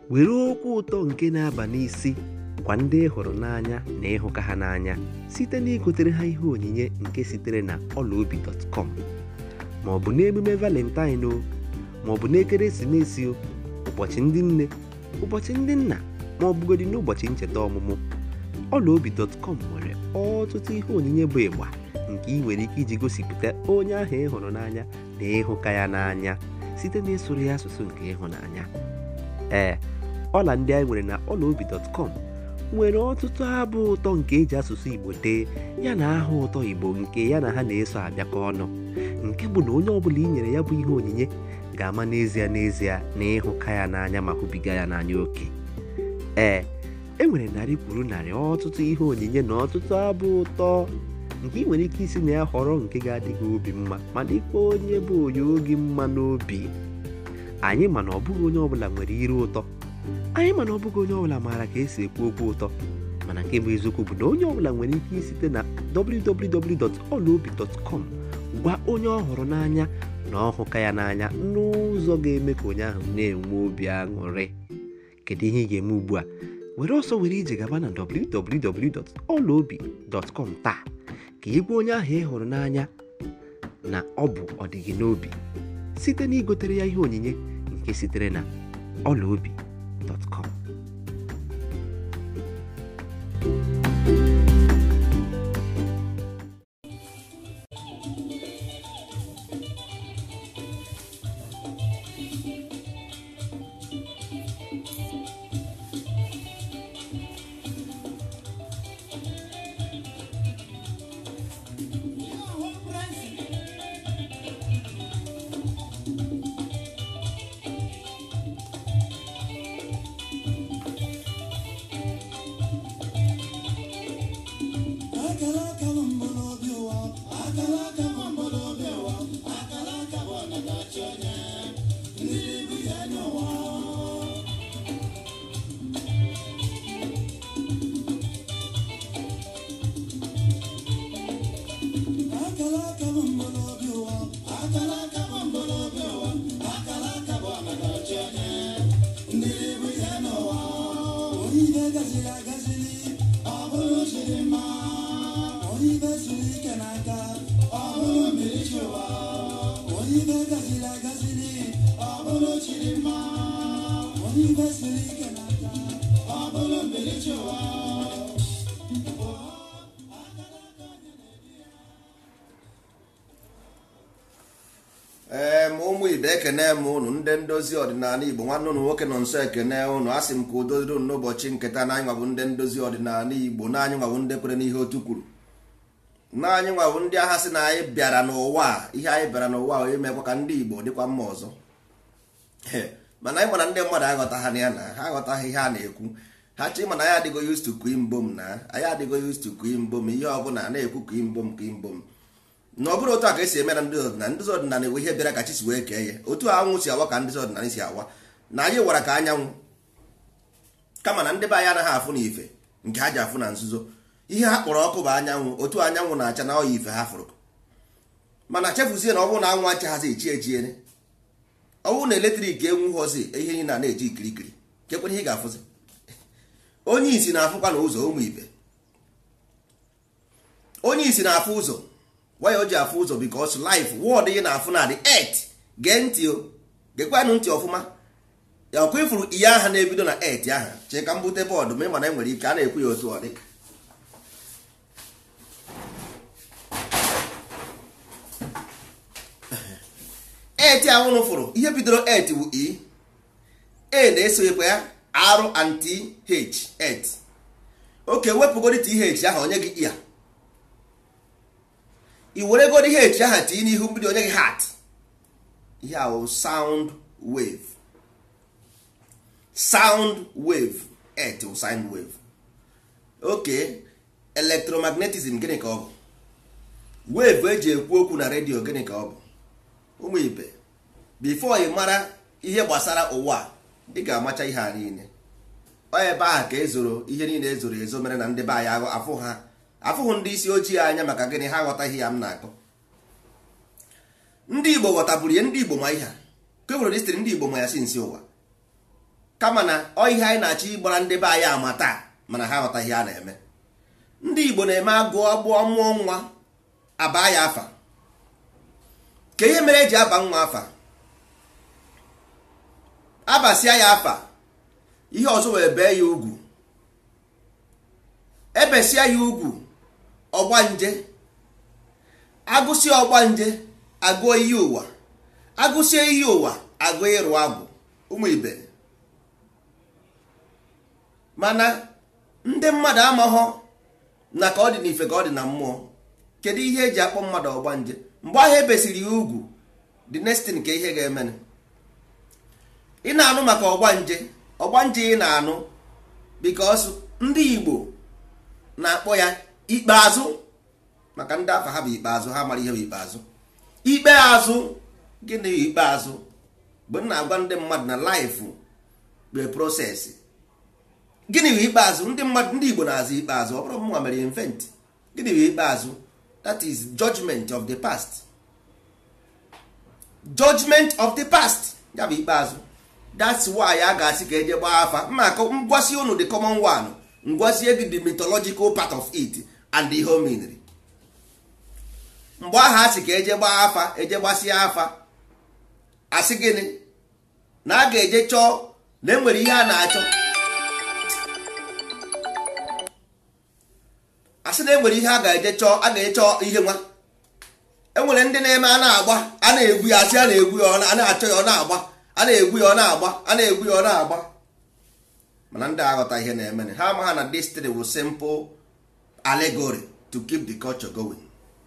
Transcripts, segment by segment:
were okwu ụtọ nke na-aba n'isi gwa ndị ị hụrụ n'anya na ịhụka ha n'anya site na igotere ha ihe onyinye nke sitere na ọlaobi.com ma ọ bụ n'emume valentine o ma ọ bụ n'ekeresimesi o ụbọchị ndị nne ụbọchị ndị nna ma ọ bụgodị n'ụbọchị ncheta ọmụmụ ọlaobi.com nwere ọtụtụ ihe onyinye bụ ịgba nke ị nwere ike iji gosipụta onye ahụ ị hụrụ n'anya na ịhụka ya n'anya site na ịsụrụ ya asụsụ nke ịhụnanya ee ọla ndị anyị nwere na ọlaobi.com nwere ọtụtụ abụ ụtọ nke eji asụsụ igbo dee ya na aha ụtọ igbo nke ya na ha na-eso abịakọ ọnụ nke bụ na onye ọbụla i nyere ya bụ ihe onyinye ga-ama n'ezie n'ezie na ịhụka ya n'anya ma hụbiga ya n'anya oke ee e nwere narị kwuru narị ọtụtụ ihe onyinye na ọtụtụ abụ ụtọ nke ị nwere ike isi na ya họrọ nke ga-adị gị obi mma ma dịkwa onye bụ onye oge mma n'obi anyị mana ọ bụghị onye ọbụla nwere ire ụtọ anyị mana ọ bụghị onye ọbụla maara ka esi ekwu okwu ụtọ mana nke bụ eziokwu bụ na onye ọbụla nwere ike isite na www.olaobi.com gwa onye ọ hụrụ n'anya na ọhụka ya n'anya n'ụzọ ga-eme ka onye ahụ na-enwe obi aṅụrị kedu ihe ị ga-eme ugbu a were ọsọ were ije gaba na www.olaobi.com taa ka ị gwa onye ahụ ị hụrụ n'anya na ọ bụ ọdịgị n'obi site na igotere ya ihe onyinye nke sitere na ọlaobi.com ee ma ụmụ ibe ekene m ụnụ ndị ndozi ọdịnala igbo nwanne ụnụ nwoke nọ nso ekene ụnụ asị m ka udo dịrị ụnụ n'ụbọchị nketa na anyị nwabụ ndị ndozi ọdịnala igbo na anyị nwabụ ndị kwere n'ihe otu kwuru na anyị nwabụ ndị agha sị na anyị bịara n'ụwa a ihe anyị bịara n'ụwa a onye mekwa ka ndị igbo dịkwa mma ọzọ mana anyị mana ndị mmadụ aghọtaghị ya na ha aghọtaghị ihe a na-ekwu ha chọ ịma na anyị adịgo used to kuin bom na anyị adịgo used to kuin bom ihe ọbụla na-ekwu kuin bom kuin bom na ọ bụrụ otu a ka esi eme na ndị ọdịnala ndị ọdịnala enwe ihe bịara ka chi si wee kee ya otu anwụ si awa ka ndị ọdịnala si awa na anyị wara ka anyanwụ kama na ndị be anyị anaghị afụ na ife nke ha ji afụ na nzuzo ihe ha kpọrọ ọkụ bụ anyanwụ otu anyanwụ na-acha na ọya ife ha fụrụ mana chefuzie na ọ bụrụ na anwụ achaghazi echi echiene ọ bụrụ na eletrik enwu hozi ihe niile a na-eji ikirikiri kekwere ihe ị ga-afụzi onye isi na-afụkwa na ụzọ ụmụ ibe onye isi na-afụ ụzọ why o ji afụ ụzọ because life word ị na-afụ na the earth gee ntị o gekwanụ ntị ọfụma ya ọkụ ifuru ihe aha na-ebido na earth aha chee ka m bute bọọdụ ma ịma na enwere ike a na-ekwu ya otu ọ dị earth ahụnụ fụrụ ihe bidoro earth bụ e a na-esoghekwa ya r and th earth oke wepụgodi th ahụ onye gị ya i were godi ihe echi aha tinye n'ihu mgbidi onye gị hat ihe ahụ sound wave sound wave earth bụ sound wave oke electromagnetism gịnị ka ọ bụ wave eji ekwu okwu na redio gịnị ka ọ bụ ụmụ ibe before ị mara ihe gbasara ụwa ị ga-amacha ihe a niile ọ ebe ahụ ka ezoro ihe niile ezoro ezo mere na ndị be anyị afụ ha afụghị ndị isi ojii anya maka gịnị ha aghọtaghị ya m na-akọ ndị igbo ghọtaburu ya ndị igbo ma ihe a ke nwere dịstịrị ndị igbo ma ya si nsi ụwa kama na ọ ihe anyị na-achọ ịgbara ndị be anyị ama taa mana ha aghọtaghị a na-eme ndị igbo na-eme agụọ agbụọ mụọ nwa aba ya afa ka ihe mere eji aba nwa afa abasịa ya afa ihe ọzọ wee bee ya ugwu ebesia ya ugwu ọgbanje agụsịa ọgbanje agụọ iyi ụwa agụsịa iyi ụwa agụọ ịrụ agwụ ụmụ ibe mana ndị mmadụ amaghọ na ka ọ dị n'ife ka ọ dị na mmụọ kedu ihe eji akpọ mmadụ ọgbanje mgbe ahụ ebesiri ya ugwu the next thing ka ihe ga-emene ị na-anụ maka ọgbanje ọgbanje ị na-anụ because ndị Igbo na-akpọ ya ikpeazụ maka ndị afa ha bụ ikpeazụ ha mara ihe bụ ikpeazụ ikpeazụ gịnị bụ ikpeazụ mgbe m na-agwa ndị mmadụ na laịfụ bụ prosesị gịnị bụ ikpeazụ ndị mmadụ ndị Igbo na-azụ ikpeazụ ọ bụrụ mma mere invent gịnị bụ ikpeazụ that is judgment of the past judgment of the past ya bụ ikpeazụ that's why a ga-asị ka eje gbaa afa maka ngwasi unu the common one ngwazie gị the mythological part of it and the hominry mgbe ahụ asị ka eje gbaa afa eje gbasie afa asị gịnị na a ga-eje chọọ na enwere ihe a na-achọ asị na enwere ihe a ga-eje chọọ a ga-eje chọọ ihe nwa enwere ndị na-eme a na-agba a na-egwu ya asị a na-egwu ya a na-achọ ya ọ na-agba a na-egwu ya ọ na-agba a na-egwu ya ọ na-agba mana ndị aghọta ihe na-eme ha ama ha na destiny bụ simple allegory to keep the culture going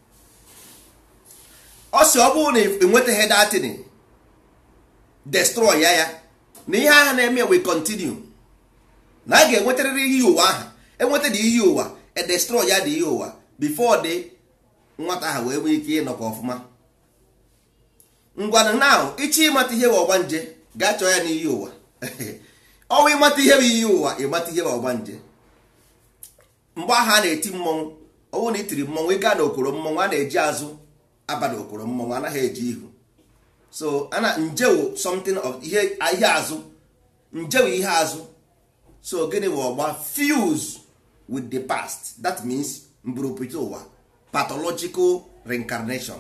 ọ sị ọ bụrụ na enwetaghị datin destroy ya ya na ihe ahụ na-eme we continue na a ga-enwetarịrị ihe ụwa ahụ enweta dị ihe ụwa e destroy ya dị ihe ụwa before dị nwata ahụ wee nwee ike ịnọkọ ọfụma ngwanụ now ịchọ ịmata ihe bụ ọgbanje gaa chọọ ya n'ihe ụwa ọnwa ịmata ihe bụ ihe ụwa ịmata ihe bụ ọgbanje mgbe ahụ a na-eti mmọnwụ ọnwụ na itiri mmọnwụ ịga na okoro mmọnwụ a na-eji azụ aba na okoro mmọnwụ anaghị eji ihu so ana njewu something of ihe ihe azụ njewu ihe azụ so gịnị bụ ọgba fuse with the past that means mburupụta ụwa pathological reincarnation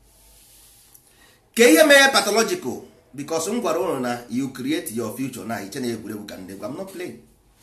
ka ihe mere pathological because m gwara ụnụ na you create your future na iche na egwuregwu ka ndị gwa m not playing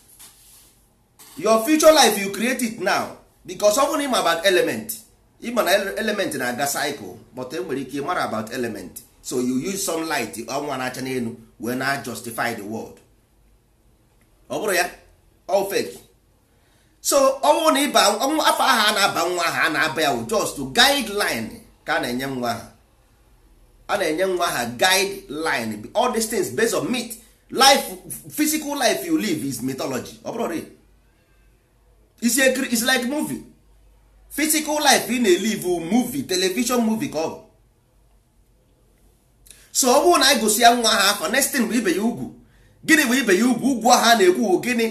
your future life you create it now because ọ bụrụ na ịma about element ịma na element na-aga cycle but e nwere ike mara about element so you use sunlight ọnwa na-acha n'elu wee na justify the world ọ bụrụ ya all fake so ọ bụrụ na ịba afọ ahụ a na-aba nwa ahụ a na-aba ya just to guideline ka a na-enye nwa ahụ a na-enye nwa ha guideline all these things based on myth life physical life you live is mythology ọ bụrụ real is a is like movie physical life ị na-elive movie television movie ka ọ bụ so ọ bụrụ na anyị gosi ya nwa ha afọ next thing bụ ibe ya ugwu gịnị bụ ibe ya ugwu ugwu ahụ a na-ekwu gịnị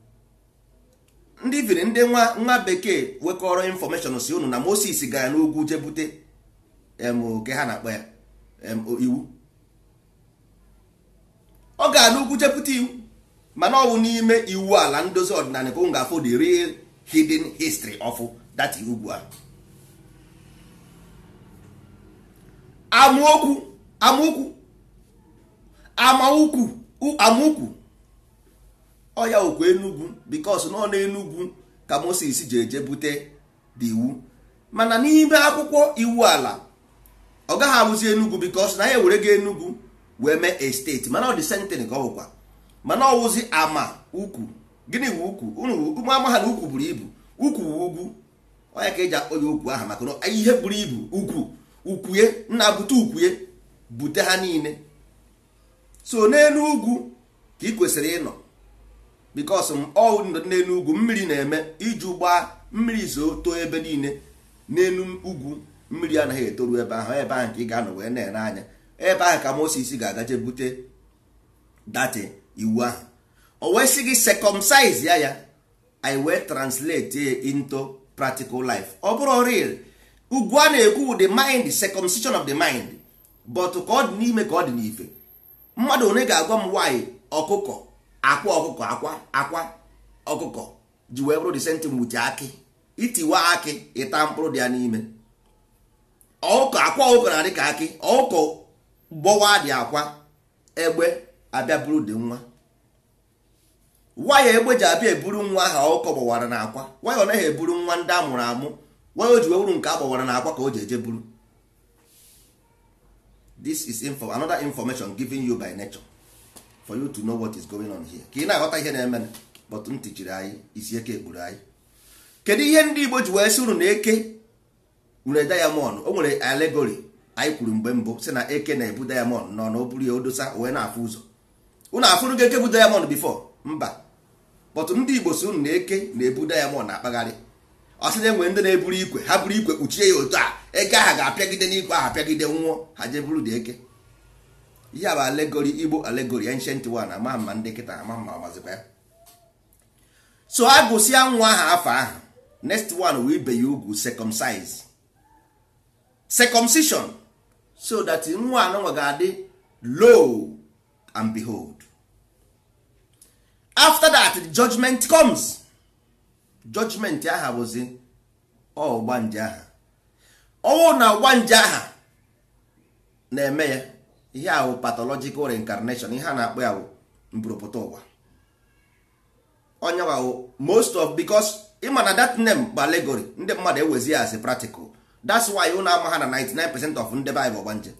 ndị viri ndị nwa nwa bekee wekọrọ infọmeshọn si unu na Moses gara n'ugwu jee bute ke ha na-akpọ ya iwu ọ ga n'ugwu jepụta iwu mana ọ bụ n'ime iwu ala ndozi ọdịnala ka ọ ga-afụ the real hidden history of that ugwu ahụ amaokwu amaokwu amaukwu amaukwu ọ ya okwu enugwu because nọ n'enugwu ka Moses ji eje bute the iwu mana n'ime akwụkwọ iwu ala ọ gaghị abụzi enugwu bikos na ya ewere gị enugwu wee mee esteti mana ọ dị sentin ka ọ bụkwa mana ọ wụzi ama ukwu gịnị bụ ukwu ụmụ ama ha na ukwu buru ibu ukwu bụ ugwu onye ka eji akpọ ya ukwu aha maka na ihe buru ibu ukwu ukwuye nna bute ukwuye bute ha niile so n'elu ugwu ka ị kwesịrị ịnọ bikos ọ n'elu ugwu mmiri na-eme iju gbaa mmiri zoo too ebe niile n'elu ugwu mmiri anaghị etoru ebe ahụ ebe ahụ ka ị ga-anọ wee na-ere anya ebe ahụ ka Moses ga-agaje bute dati iwu ahụ o wee sị gị circumcise ya ya i wee translate into practical life ọ bụrụ real ugwu a na-ekwu the mind circumcision of the mind but ka ọ dị n'ime ka ọ dị n'ife mmadụ onye ga-agwa m nwaanyị ọkụkọ akwa ọkụkọ akwa akwa ọkụkọ ji wee bụrụ disentin wuti akị itiwa akị ịta mkpụrụ dị ya n'ime ọkụkọ akwa ọkụkọ na-adị ka akị ọkụkọ gbọwa dị akwa egbe abịa buru dị nwa waya egbe ji abịa eburu nwa ahụ ọkụkọ gbawara na akwa waya ọ naghị eburu nwa ndị a mụrụ amụ waya o ji wee bụrụ nke a gbawara na akwa ka o ji eje buru this is info another information given you by nature for you to know what is going on here ka ị na-aghọta ihe na-eme but ntị chiri anyị isi eke ekpuru anyị kedu ihe ndị igbo ji wee sị unu na eke nwere diamond o nwere allegory anyị kwuru mgbe mbụ si na eke na-ebu diamond nọ na o buru ya odosa wee na-afụ ụzọ unu afụrụ gị eke bụ diamond before mba but ndị igbo si unu na eke na-ebu diamond na-akpagharị ọ sị na enwere ndị na-eburu ikwe ha buru ikwe kpuchie ya otu a eke ahụ ga-apịagide n'ikwe ahụ apịagide nwụọ ha jee buru dị eke ihe a bụ alegori igbo alegori ancient one ama mma ndị kịta ama mma ọmazikwa ya so a gụsịa nwa ahụ afọ ahụ next one wee ibe ya ugwu circumcise circumcision so that nwa anụnwa ga-adị low and behold after that the judgment comes judgment aha bụzi ọgbanje aha ọnwụ na ọgbanje aha na-eme ya ihe ahụ pathological reincarnation ihe a na-akpọ ya bụ mbụrụpụta ụwa onye wahụ most of because ịma na that name bụ allegory ndị mmadụ ewezi ya as a practical that's why ụnụ ama ha na 99 percent of ndị Bible ọgbanje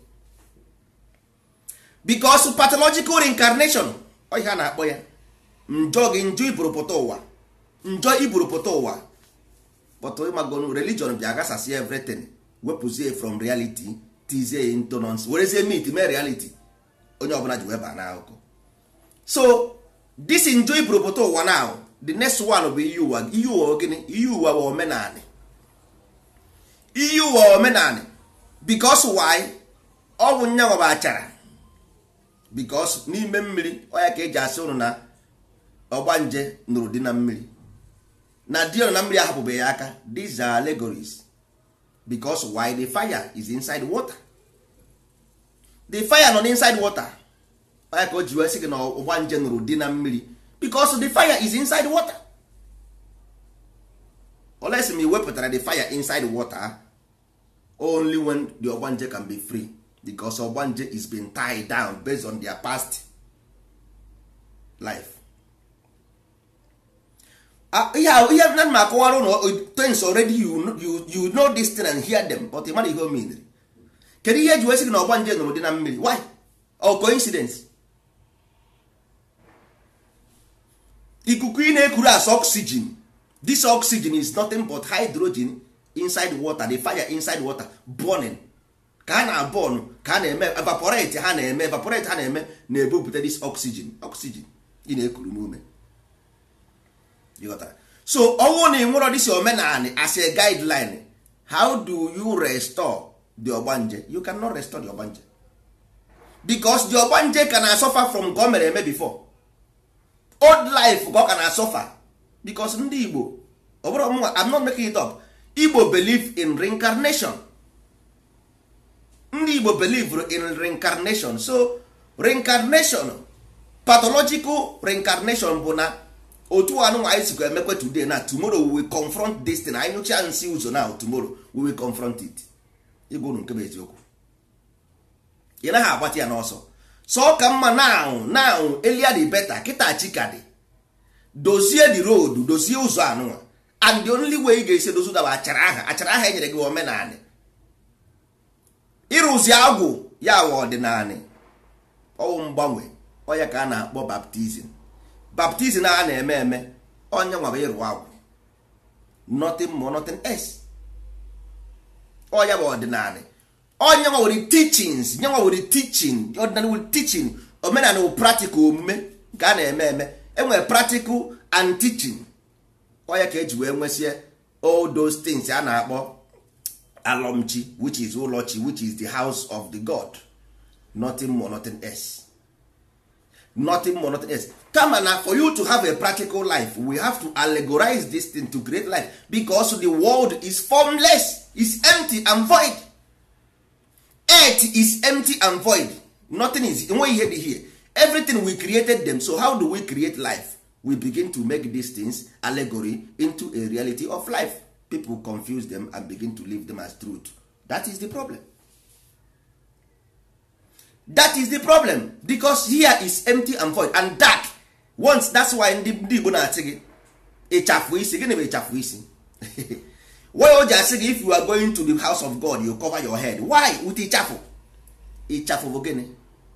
because pathological reincarnation ọ ihe a na-akpọ ya njọ gị njọ ibụrụpụta ụwa njọ ibụrụpụta ụwa but ịmagonu religion bịa gasasị everything wepụzie from reality tizie into nonsense werezie mit mee reality onye ọbụla ji wee baa n'akụkọ so this njọ ibụrụpụta ụwa now the next one bụ iyi ụwa iyi ụwa gịnị iyi ụwa bụ omenanị iyi ụwa omenanị because why ọ bụ nyanwa bụ achara because n'ime mmiri ọ ya ka eji asị ụnụ na ọgbanje nụrụ di na mmiri na di na mmiri ahapụbeghị ya aka these are allegories because why the fire is inside water the fire nọ inside water ya ka o ji wee sị gị na ọgbanje nụrụ di na mmiri because the fire is inside water unless ma wepụtara the fire inside water only when the ogbanje can be free because ogbanje is being tied down based on their past life ihe ihe na ma akọwara ụlọ things already you, you, you know this thing and hear them but ịmara ihe o meniri kedu ihe eji wee sị gị na ọgbanje nụrụ dị na mmiri why or coincidence ikuku ị na-ekuru as oxygen this oxygen is nothing but hydrogen inside water the fire inside water burning ka a na-abọn ka a na-eme evaporate ha na-eme evaporate ha na-eme na-ebupụta this oxygen oxygen ị na-ekuru n'ume so ọnwụ na ịnwụrọ dịsi omenanị as a guideline how do you restore the ogbanje you cannot restore the ogbanje because the ogbanje ka na suffer from ka o mere eme before old life ka ọ ka na suffer because ndị igbo ọ bụrụ mụnwa i'm not making it up igbo believe in reincarnation ndị igbo believe in reincarnation so reincarnation pathological reincarnation bụ na otu anụnwa anyị sikwa emekwe today na tomorrow we will confront this thing anyị nụcha nsị ụzọ na tomorrow we will confront it ịgwa unu nke bụ eziokwu ị naghị agbata ya n'ọsọ so ka mma now now elia dị beta kịta chika dị dozie the road dozie ụzọ anụnwa and the only way ị ga-esi dozi ụzọ bụ achara aha achara aha enyere gị omenanị ịrụzi agwụ ya wa ọdịnanị ọwụ mgbanwe ọya ka a na-akpọ baptizim baptizim a na-eme eme onye nwa bụ ịrụ agwụ nothing more nothing else ọya bụ ọdịnanị onye nwa nwere teachings nye nwa nwere teaching ọdịnanị nwere teaching omenala bụ practical omume nke a na-eme eme enwere practical and teaching ọya ka eji wee nwesie all those things a na-akpọ alọmchi which is ụlọchi which is the house of the god nothing more nothing else nothing more nothing else kama na for you to have a practical life we have to allegorize this thing to create life because the world is formless is empty and void earth is empty and void nothing is enweghị ihe dị here everything we created them so how do we create life we begin to make these things allegory into a reality of life people confuse them and begin to live them as truth that is the problem that is the problem because here is empty and void and dark once that's why ndị ndị igbo na-asị gị ịchafụ isi gịnị bụ ịchafụ isi why o ji asị gị if you are going to the house of god you cover your head why with ịchafụ ịchafụ bụ gịnị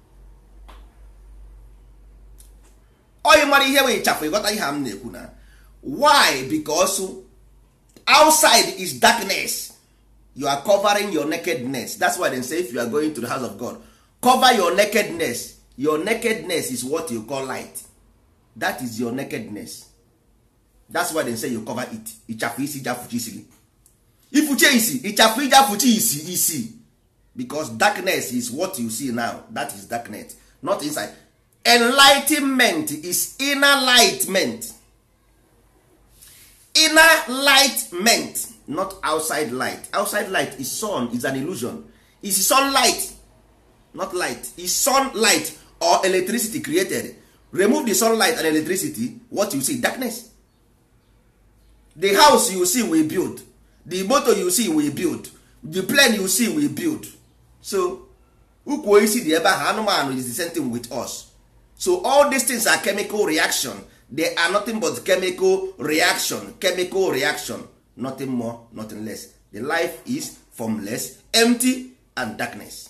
onye mara ihe bụ ịchafụ ịghọta ihe a m na-ekwu na why because outside is darkness you are covering your nakedness that's why they say if you are going to the house of god cover your nakedness your nakedness is what you call light that is your nakedness that's why they say you cover it ịchafụ isi jafụchi isi gị ifuche isi ịchafụ ijafụchi isi isi because darkness is what you see now that is darkness not inside enlightenment is inner lightment inner lightment not outside light outside light is sun is an illusion is sunlight not light is sunlight or electricity created remove the sunlight and electricity what you see darkness the house you see we build the motor you see we build the plane you see we build so ukwu isi dị ebe ahụ anụmanụ is the same thing with us so all these things are chemical reaction they are nothing but chemical reaction chemical reaction nothing more nothing less the life is formless empty and darkness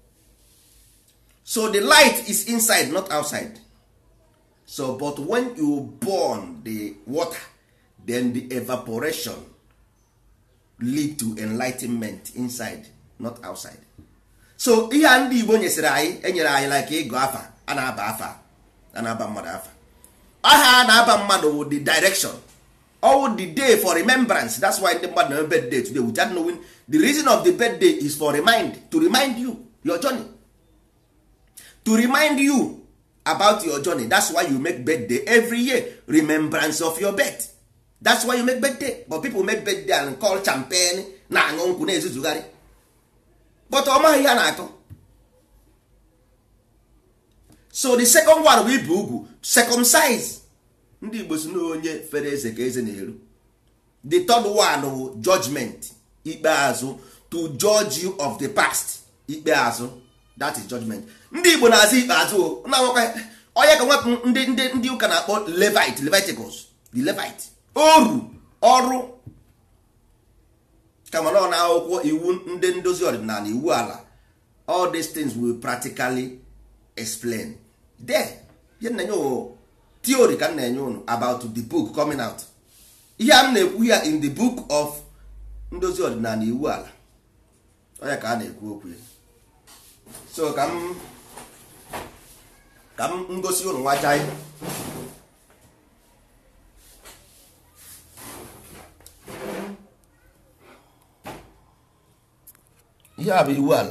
so the light is inside not outside so but when you burn the water then the evaporation lead to enlightenment inside not outside so ihe a ndị igbo nyesịrị anyị enyere anyị like ịgụ afa a na-aba afa a na-aba mmadụ afa aha a na-aba mmadụ wụ the direction all the day for remembrance that's why ndị mmadụ na birthday today without knowing the reason of the birthday is for remind to remind you your journey to remind you about your journey that's why you make birthday every year remembrance of your birth that's why you make birthday but people make birthday and call champagne na-aṅụ nkwụ na-ezuzugharị but ọ maghị ihe a na-akọ so the second one bụ ibu ugwu circumcise ndị igbo si na onye fere eze ka eze na-eru the third one bụ judgment ikpeazụ to judge you of the past ikpeazụ that is judgment ndị igbo na-azụ ikpeazụ na-awakwa onye ka nwepụ ndị ndị ndị ụka na-akpọ levite leviticus the levite oru ọrụ kama na ọ na akwụkwọ iwu ndị ndozi ọdịnala iwu ala all these things will practically explain there ihe na-enye ụnụ theory ka m na-enye ụnụ about the book coming out ihe a m na-ekwu ya in the book of ndozi ọdịnala iwu ala onye ka a na-ekwu okwu ya so ka m ka m ngosi ụnụ nwacha ihe ihe a bụ iwu ala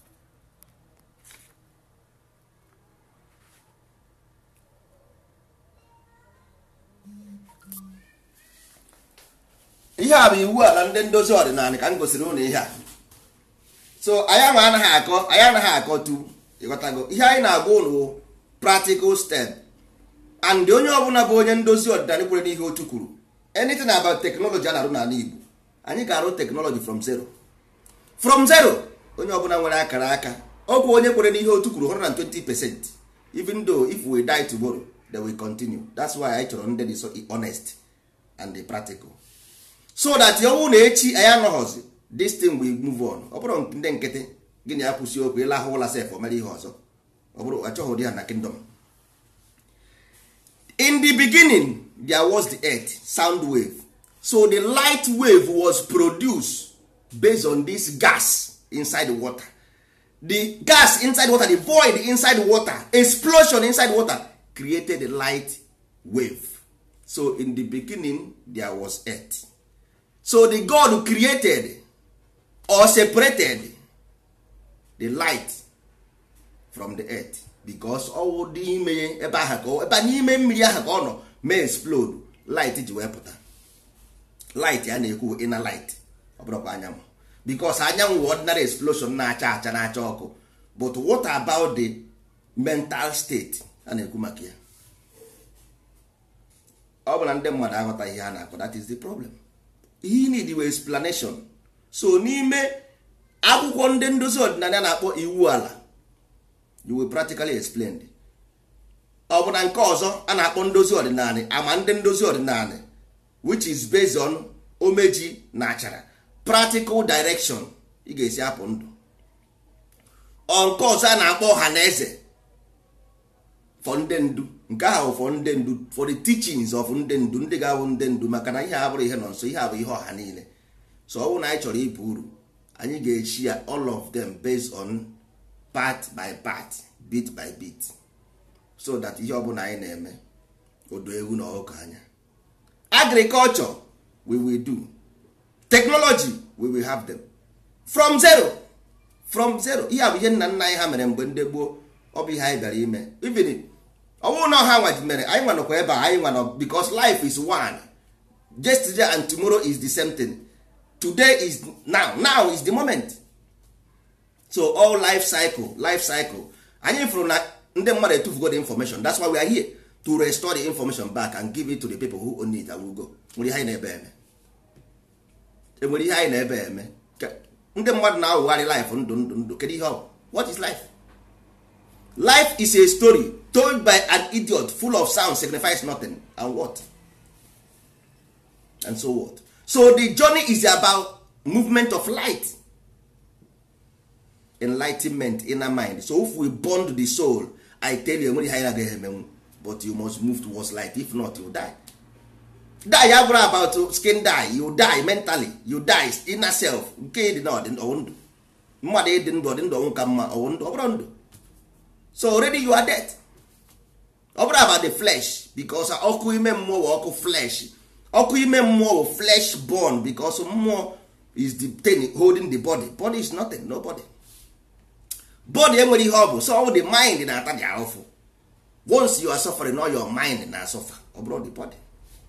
ihe a bụ iwu ala ndị ndozi ọdịnala ka m gosiri ụnụ ihe a so anyị ama anaghị akọ anyị anaghị akọ tu ịghọtago ihe anyị na-agwa ụnụ practical step and onye ọbụla bụ onye ndozi ọdịnala kwere n'ihe otu kwuru anything about technology a na-arụ n'ala Igbo anyị ga-arụ technology from zero from zero onye ọbụla nwere akara aka ọgwụ onye kwere n'ihe otu kwuru 120 percent even though if we die tomorrow they will continue that's why anyị chọrọ ndị dị so honest and the practical so that ọnwụ na echi anyị anọghọzi this thing will move on ọ bụrụ ndị nkịtị gịnị ya kwụsị okwu ịlahụ ụla sef o mere ihe ọzọ ọ bụrụ achọghị ụdị ha na kingdom in the beginning there was the earth sound wave so the light wave was produced based on this gas inside the water the gas inside water the void inside water explosion inside water created a light wave so in the beginning there was earth so the god who created or separated the light from the earth because ọwụ dị ime ebe ahụ ka ebe n'ime mmiri ahụ ka ọ nọ mee explode light ji wee pụta light a na-ekwu inner light ọ bụrụkwa anyanwụ because anyanwụ ordinary explosion na-acha acha na-acha ọkụ but what about the mental state a na-ekwu maka ya ọ bụ na ndị mmadụ aghọta ihe a na-akpọ that is the problem ihe need we explanation so n'ime akwụkwọ ndị ndozi ọdịnala na-akpọ iwu ala you will practically explain ọ bụ na nke ọzọ a na-akpọ ndozi ọdịnala ama ndị ndozi ọdịnala which is based on omeji na achara practical direction ị ga-esi apụ ndụ ọ nke ọzọ a na-akpọ ọha na eze for ndị ndu nke ahụ for ndị ndu for the teachings of ndị ndu ndị ga-abụ ndị ndu maka na ihe a bụrụ ihe nọ nso ihe a bụ ihe ọha niile so ọ bụrụ na anyị chọrọ ibu uru anyị ga-echi ya all of them based on part by part bit by bit so that ihe ọbụla anyị na-eme odo ewu na ọkụkọ anya agriculture we will do technology we will have them from zero from zero ihe a bụ ihe nna nna anyị ha mere mgbe ndị gboo ọ bụ ihe anyị bịara ime even ọ bụrụ na ọha nwa mere anyị nwanọkwa ebe a anyị nwanọ because life is one yesterday and tomorrow is the same thing today is now now is the moment so all life cycle life cycle anyị fụrụ na ndị mmadụ etufugo the information that's why we are here to restore the information back and give it to the people who own it and will go nwere ihe anyị na-ebe eme enwere ihe anyị na-ebe eme ndị mmadụ na-awụgharị life ndụ ndụ ndụ kedu ihe ọ bụ what is life life is a story told by an idiot full of sound signifies nothing and what and so what so the journey is about movement of light enlightenment inner mind so if we bond the soul i tell you enwere ihe anyị agaghị emenwu but you must move towards light if not you die die ya bụrụ about skin die you die mentally you die inner self nke dị na ọwụ ndụ mmadụ ịdị ndụ ọdị ndụ ọnwụ ka mma ọwụ ndụ ọ bụrụ ndụ so already you are dead ọ bụrụ about the flesh because ọkụ ime mmụọ bụ ọkụ flesh ọkụ ime mmụọ bụ flesh born because mmụọ is the thing holding the body body is nothing nobody body enwere ihe ọ bụ so all the mind na-ata dị ahụfụ once you are suffering all your mind na suffer ọ bụrụ the body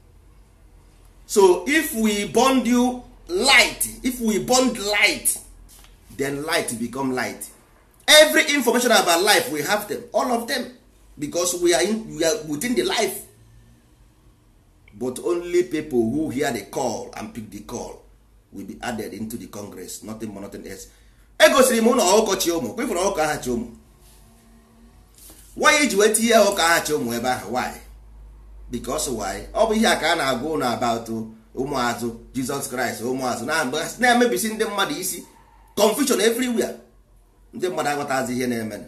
so if we bond you light if we bond light then light become light every information about life we have them all of them because we are, in, we are within the life but only people who hear the call and pick the call will be added into the congress nothing more nothing else egosiri m ụlọ ọkọchị ụmụ kwefụrụ ọkọ aha chi ụmụ why iji wee tinye ụka aha chi ụmụ ebe ahụ why because why ọ bụ ihe a ka a na-agwa ụlọ about ụmụazụ jizọs kraịst ụmụazụ na-emebisi ndị mmadụ isi confusion everywhere ndị mmadụ aghọtazi ihe na-eme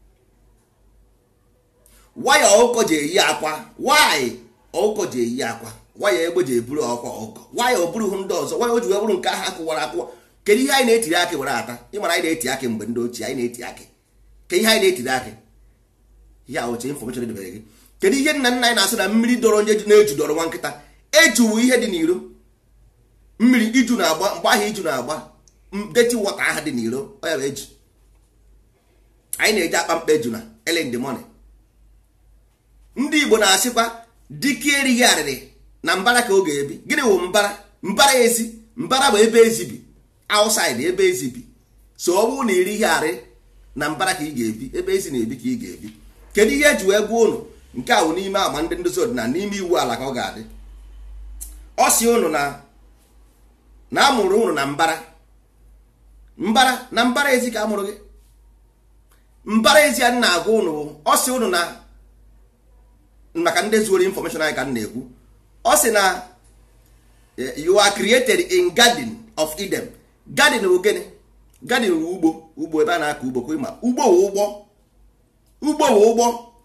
waya ọkụkọ ji eyi akwa why ọkụkọ ji eyi akwa waya egbe ji eburu ọkwa ọkụkọ waya o burughị ndị ọzọ waya o ji wee bụrụ nke ahụ akụwara akụwa kedu ihe anyị na-etiri akị were ata ịmara anyị na-eti akị mgbe ndị ochie anyị na-eti akị ke ihe anyị na-etiri akị ya oche infọmeshọn edebere gị kedu ihe nna nna anyị na-asị na mmiri dọrọ onye na-eju dọrọ nwa nkịta ejuwu ihe dị n'iro mmiri iju na-agba mgbe ahụ iju na-agba deti wọta aha dị n'iro ọ ya bụ eju anyị na-eji akpa mkpa eju na early in the morning ndị igbo na-asịkwa dike erighị arịrị na mbara ka ọ ga-ebi gịnị wụ mbara mbara ezi mbara bụ ebe ezi bi outside ebe ezi bi so ọ bụrụ na iri ihe arị na mbara ka ị ga-ebi ebe ezi na-ebi ka ị ga-ebi kedu ihe eji wee gwa ụnụ nke a bụ n'ime agba ndị ndozi ọdịnala n'ime iwu ala ka ọ ga-adị ọ si ụnụ na na amụrụ ụnụ na mbara mbara na mbara ezi ka amụrụ gị mbara ezi a na-agwa ụnụ ọ si ụnụ na maka ndị zuoro infọmeshọn anyị ka m na-ekwu ọ sị na you are created in garden of Eden garden bụ gịnị garden bụ ugbo ugbo ebe a na-akọ ugbo kwa ịma ugbo bụ ụgbọ ugbo bụ ụgbọ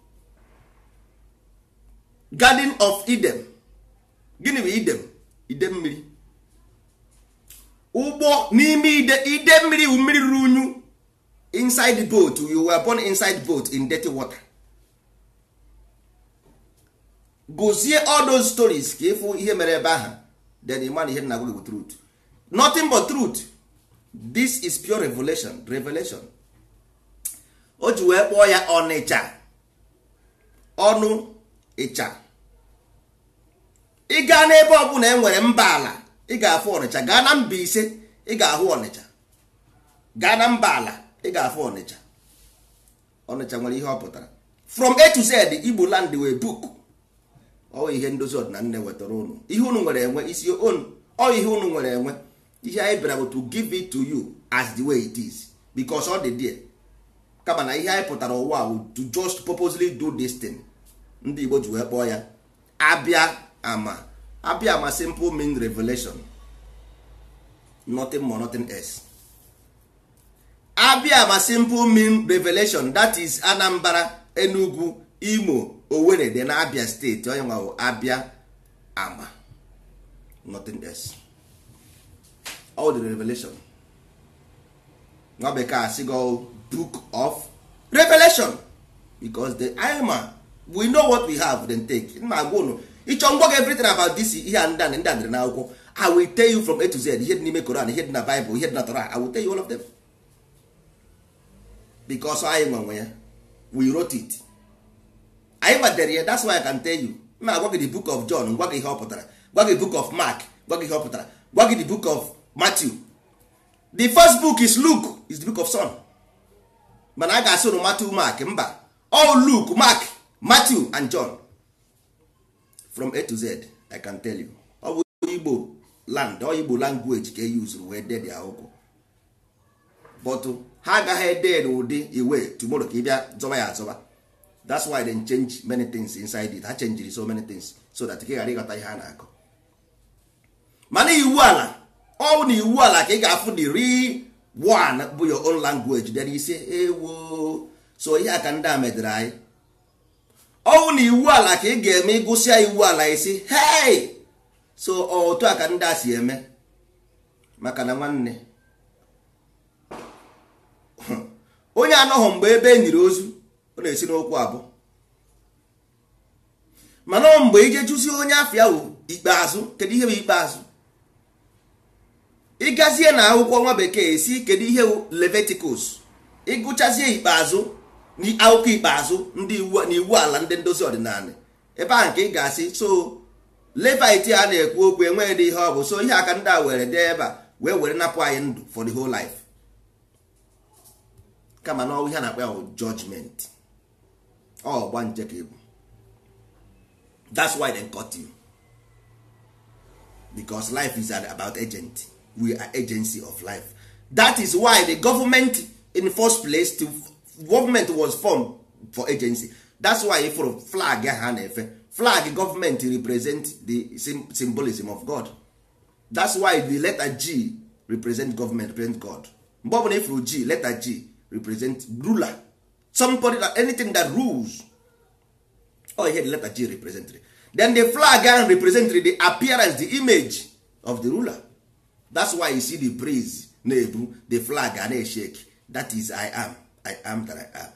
garden of Eden gịnị bụ Eden ide mmiri ụgbọ n'ime ide ide mmiri bụ mmiri ruru unyu inside the boat you were born inside boat in dirty water gozie all those stories ka ịfụ ihe mere ebe ahụ then ịma na ihe nna gị bụ truth nothing but truth this is pure revelation revelation o ji wee kpọọ ya ọnịcha ọnụ ịcha ị gaa n'ebe ọbụla e nwere mba ala ị ga-afụ ọnịcha gaa na mba ise ị ga-ahụ ọnịcha gaa na mba ala ị ga-afụ ọnịcha ọnịcha nwere ihe ọ pụtara from a to z igbo land wee book ọ ihe ndozi ọdịnala na-ewetara unu ihe unu nwere enwe isi unu ọ ihe unu nwere enwe ihe anyị bịara bụ to give it to you as the way it is because ọ dị there kama na ihe anyị pụtara ụwa bụ to just purposely do this thing ndị igbo ji wee kpọọ ya abịa ama abịa ama simple mean revelation nothing more nothing else abịa ma simple mean revelation that is anambra enugu imo owerri dị na abia steeti onye nwa abịa ama nothing else all the revelation nwa bekee asịgo book of revelation because the ima we know what we have then take ma agwa unu ịchọ ngwa gị everything about this ihe a ndị ndị adịrị n'akwụkwọ i will tell you from a to z ihe dị n'ime koran ihe dị na bible ihe dị na torah i will tell you all of them because anyị nwenwe ya we wrote it anyị gbadere ya that's why i can tell you ma agwa gị the book of john gwa gị ihe ọ pụtara gwa gị book of mark gwa gị ihe ọ pụtara gwa gị the book of matthew the first book is luke is the book of son mana a ga-asị unu matthew mark mba all luke mark matthew and john from a to z i can tell you ọ bụ igbo land ọ igbo language ka e use wee dee dị akwụkwọ but ha agaghị ede n'ụdị iwe tomorrow ka ị bịa zọba ya azọba that's why they change many things inside it ha changiri so many things so that ka ị ghara ịghọta ihe a na-akọ mana iwu ala ọ na iwu ala ka ị ga-afụ the real one bụ your own language dere ise ewo so ihe a ka ndị a medere anyị ọwụ na iwu ala ka ị ga-eme ịgụsịa iwu ala isi hey so otu a ka ndị a si eme maka na nwanne onye anọghị mgbe ebe e nyiri ozu ọ na-esi n'okwu abụ mana mgbe ije jụzie onye afịa wụ ikpeazụ kedu ihe bụ ikpeazụ ịgazie na akwụkwọ nwa bekee esi kedu ihe wụ leviticus ịgụchazie ikpeazụ akwụkwọ ikpeazụ ndị iwu na iwu ala ndị ndozi ọdịnala ebe ahụ nke ị ga-asị so levit a na-ekwu okwu enweghị dị ihe ọ bụ so ihe aka ndị a were dee ebe a wee were napụ anyị ndụ for the whole life kama na ọnwụ ihe a na-akpọ ya bụ judgment ọ gba nje ka ebu that's why they cut you because life is about agent we are agency of life that is why the government in first place to government was formed for agency that's why ifụrụ flag ha na-efe flag government represent the symbolism of god that's why the letter g represent government represent god mgbe ọbụla ifụrụ g letter g represent ruler somebody that anything that rules oh here the letter g represent then the flag ahụ represent the appearance the image of the ruler that's why you see the breeze na-ebu the flag a na-eshake that is i am i am that i am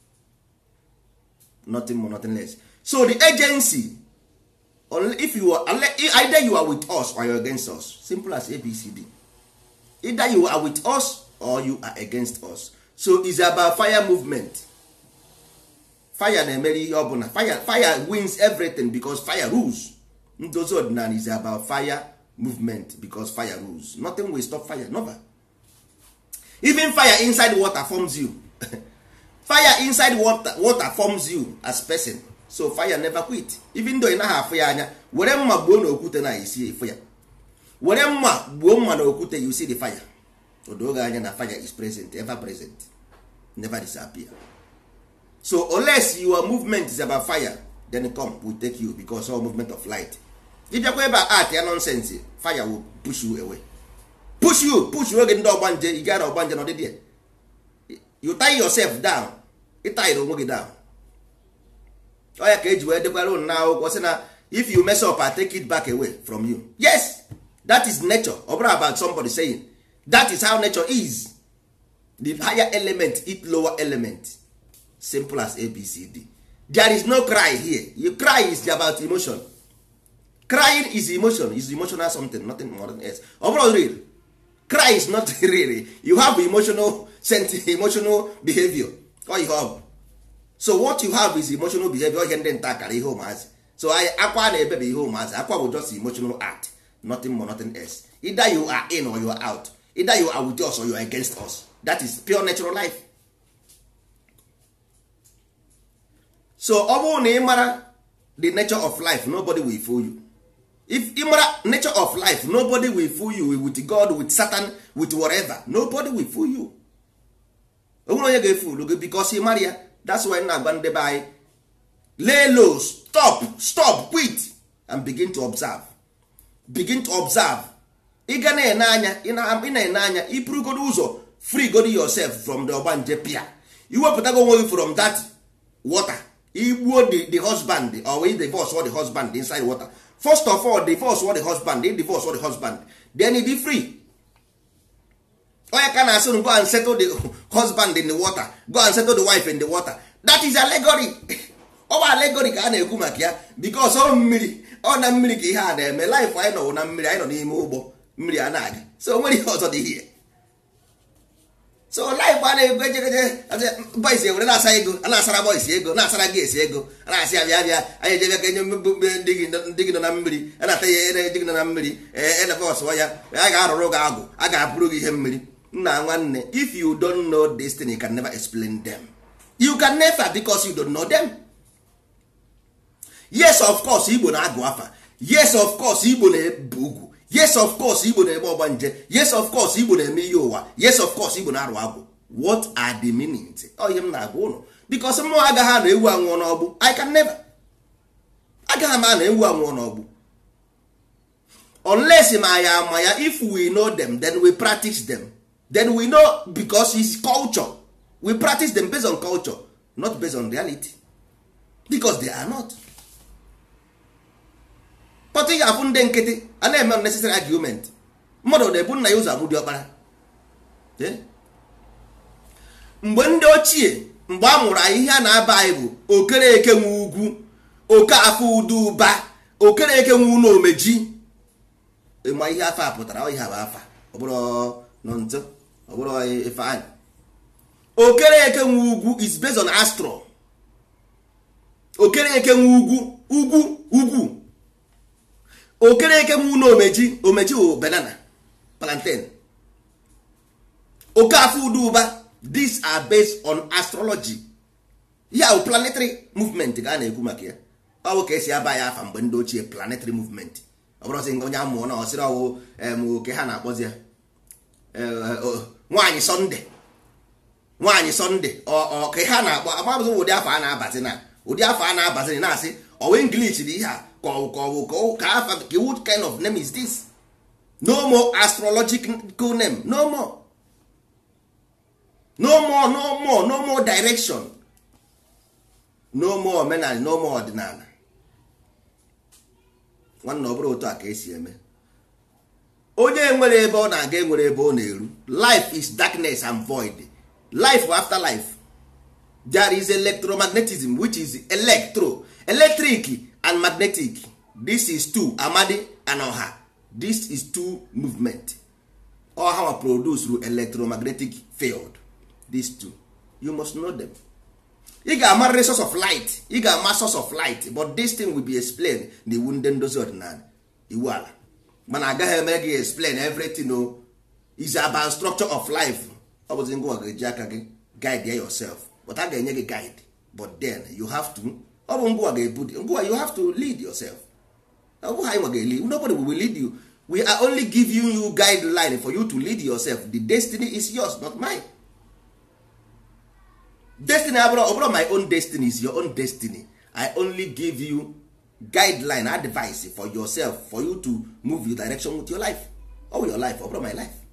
nothing more nothing less so the agency if you are either you are with us or you are against us simple as abcd either you are with us or you are against us so it's about fire movement fire na-emere ihe ọbụla fire fire wins everything because fire rules ndozi ọdịnala is about fire movement because fire rules nothing will stop fire never even fire inside water forms you fire inside water, water forms you as person so fire never quit even though ị naghị afụ ya anya were mma gbuo na okwute na isi efu ya were mma gbuo mma na okwute you see the fire odoge anya na fire is present ever present never disappear so unless your movement is about fire then come will take you because all movement of light ịbịakwa ebe a art ya nonsense fire will push you away push you push oge ndị ọgbanje ị gara ọgbanje na ọdịdị you tie yourself down ịtayiri onwe gị down ọya ka eji wee dekwara unu n'akwụkwọ sị na if you mess up I take it back away from you yes that is nature ọ bụrụ about somebody saying that is how nature is the higher element eat lower element simple as abcd there is no cry here you cry is about emotion crying is emotion is emotional something nothing more than else ọ bụrụ real cry is not real you have emotional emotional behavior ọ ihe ọ bụ so what you have is emotional behavior ihe ndị nta akara ihe ụmụazị so akwa na-ebebe ihe ụmụazị akwa bụ just emotional act nothing more nothing else either you are in or you are out either you are with us or you are against us that is pure natural life so ọ bụrụ na ị mara the nature of life nobody will fool you if ị mara nature of life nobody will fool you with god with satan with whatever nobody will fool you onwere onye ga-efulu gị because ị mara ya that's why na-agba ndị be anyị lay low stop stop quit and begin to observe begin to observe ị ga na-ene anya ị na-ene anya iburugodo ụzọ free god yourself from the ọgbanje pia iwepụtago onwe gị from that water igbuo the, the husband or we divorce or the husband inside water first of all divorce or the husband they divorce or the husband then he be free onye ka na-asị go and settle the husband in the water go and settle the wife in the water that is allegory ọ bụ allegory ka a na-ekwu maka ya because ọ mmiri ọ na mmiri ka ihe a na-eme life anyị nọ na mmiri anyị nọ n'ime ụgbọ mmiri a na-aga so o nwere ihe ọzọ dị ihe so life a na-egwu ejegeje boys ewere na-asa ego a na-asara boys ego na-asara gị esi ego a na-asị ya bịa bịa anyị ejebe ka enye ndị gị nọ na mmiri a na-ata ya ere di gị nọ na mmiri elefọsụwa ya a ga-arụrụ gị agwụ a ga-abụrụ gị ihe mmiri nna nwanne if you don't know this thing you can never explain them you can never because you don't know them yes of course igbo na-agụ afa yes of course igbo na-ebu ugwu yes of course igbo na-eme ọgbanje yes of course igbo na-eme ihe ụwa yes of course igbo na-arụ agwụ what are the meanings ọ ihe m na-agwa ụnụ because mmụọ agaghị ana ewu anwụọ n'ọgbụ i can never agaghị m ana ewu anwụọ n'ọgbụ unless ma ya ama ya if we know them then we practice them then we know because it's culture we practice them based on culture not based on reality because they are not pọtụ ị ga-afụ ndị nkịtị a na-eme unnecessary argument mmadụ na-ebu nna ya ụzọ amụdị ọkpara mgbe ndị ochie mgbe a mụrụ anyị ihe a na-aba anyị bụ okereke nwe ugwu oke afọ udo ụba okereke nwe ụlọ omeji ịma ihe afa a pụtara ihe bụ afa ọ bụrụ nọ nto ọ bụrụ ifeanyị okereke nwe ugwu is based on astro okereke nwe ugwu ugwu ugwu okereke nwe ụlọ omeji omeji wụ banana plantain oke afọ udo ụba these are based on astrology ya bụ planetary movement ka a na-ekwu maka ya ọ bụ ka esi aba ya afa mgbe ndị ochie planetary movement ọ bụrụzi nke onye amụọ na ọsịrị ọwụ oke ha na-akpọzi ya nwaanyị sọnde nwaanyị sọnde ka ha na-akpọ amabụzi ụdị afọ a na-abazi na ụdị afọ a na-abazi na-asị ọwa english dị ihe a ka ọ ka ọ ka afa ka what kind of name is this no more astrological name no more no more no more no more direction no more omenala no more ọdịnala nwanne ọ bụrụ otu a ka esi eme onye nwere ebe ọ na-aga enwere ebe ọ na-eru life is darkness and void life after life there is electromagnetism which is electro electric and magnetic this is two amadi and ọha this is two movement ọha wa produce through electromagnetic field these two you must know them ị ga-amarịrị source of light ị ga-ama source of light but this thing will be explained na iwu ndị ndozi ọdịnala iwu ala mana agaghị eme gị explain everything o is about structure of life ọ bụzi ngwa ga-eji aka gị guide yourself but a ga-enye gị guide but then you have to ọ bụ ngwa ga-ebu ngwa you have to lead yourself ọ bụghị anyị nwa ga-eli nobody will lead you we are only giving you guideline for you to lead yourself the destiny is yours not mine destiny abụrụ ọ bụrụ my own destiny is your own destiny i only give you guideline advice for yourself for you to move your direction with your life or your life ọ bụrụ my life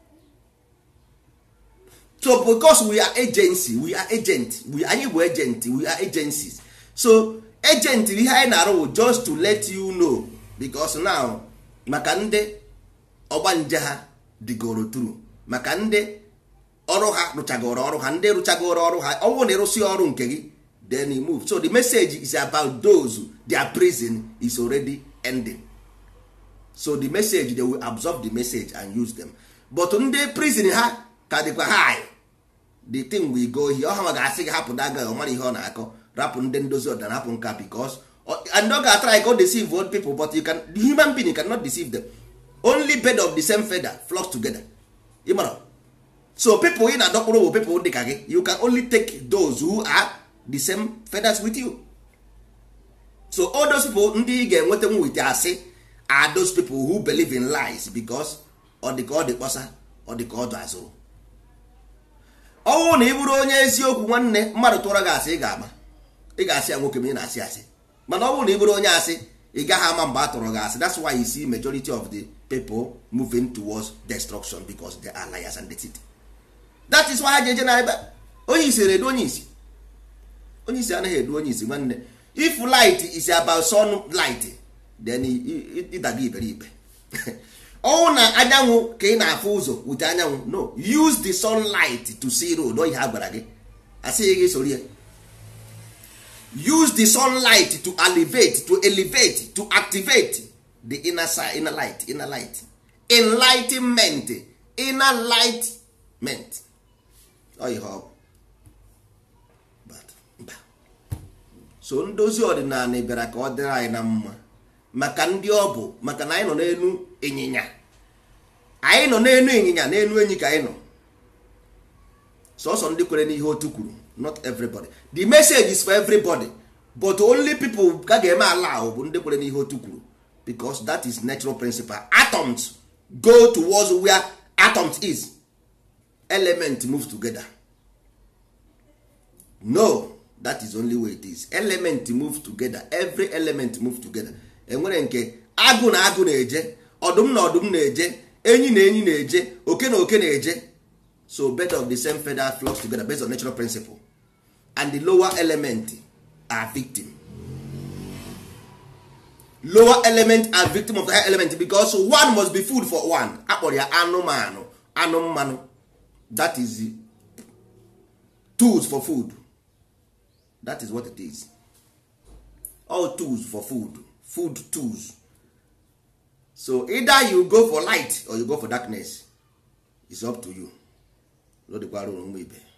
so because we are agency we are agent we anyị bụ agent we are agencies so agent ihe anyị na-arụ just to let you know because now maka ndị ọgbanje ha dịgoro tru maka ndị ọrụ ha rụchagoro ọrụ ha ndị rụchagoro ọrụ ha ọnwụ na ịrụsị ọrụ nke gị then you move so the message is about those their prison is already ending so the message they will absorb the message and use them but ndị prison ha ka dịkwa high the thing we go here ọha ga-asị gị hapụ daga ọ mara ihe ọ na-akọ rapụ ndị ndozi ọdịnala hapụ nka because and ọ ga-atry go deceive old people but you can the human being cannot deceive them only bed of the same feather flock together ịmara so people ị na-adọkpụrụ bụ people dị ka gị you can only take those who are the same feathers with you so all those people ndị ị ga-enweta nwe wit asị are those people who believe in lies because ọ dị ka ọ dị kpọsa ọ dị ka ọ dụ azụrụ ọnwụ na ị bụrụ onye eziokwu nwanne mmadụ tụọrọ gị asị ị ga-ama ị ga-asị ya nwoke ma ị na-asị asị mana ọ bụrụ na ị bụrụ onye asị ị gaghị ama mgbe a tụrụ gị asị that's why you see majority of the people moving towards destruction because they are liars and deceit that is why ha ji eje na ebe onye isi eredu onye isi onye isi anaghị edu onye isi nwanne if light is about sunlight then ịdaga iberibe ọnwụ na anyanwụ ka ị na-afụ ụzọ wute anyanwụ no use the sunlight to see road oyi ha gwara gị asịghị gị soro ya use the sunlight to elevate to elevate to activate the inner side inner light inner light enlightenment inner lightment oyi ha ọ bụ But, mba. so ndozi ọdịnala bịara ka ọ dịrị anyị na mma maka ndị ọ bụ maka na anyị nọ n'elu ịnyịnya anyị nọ n'elu ịnyịnya n'elu enyi ka anyị nọ sọsọ ndị kwere n'ihe otu kwuru not everybody the message is for everybody but only people ka ga-eme ala ahụ bụ ndị kwere n'ihe otu kwuru because that is natural principle atoms go towards where atoms is element move together no that is only way it is element move together every element move together enwere nke agụ na agụ na-eje ọdụm na ọdụm na-eje enyi na enyi na-eje oke na oke na-eje so bed of the same feather flocks together based on natural principle and the lower element are victim lower element are victim of the higher element because one must be food for one akpọrọ ya anụmanụ anụ mmanụ that is the tools for food that is what it is all tools for food food tools so either you go for light or you go for darkness it's up to you lodikwara ụmụ ibe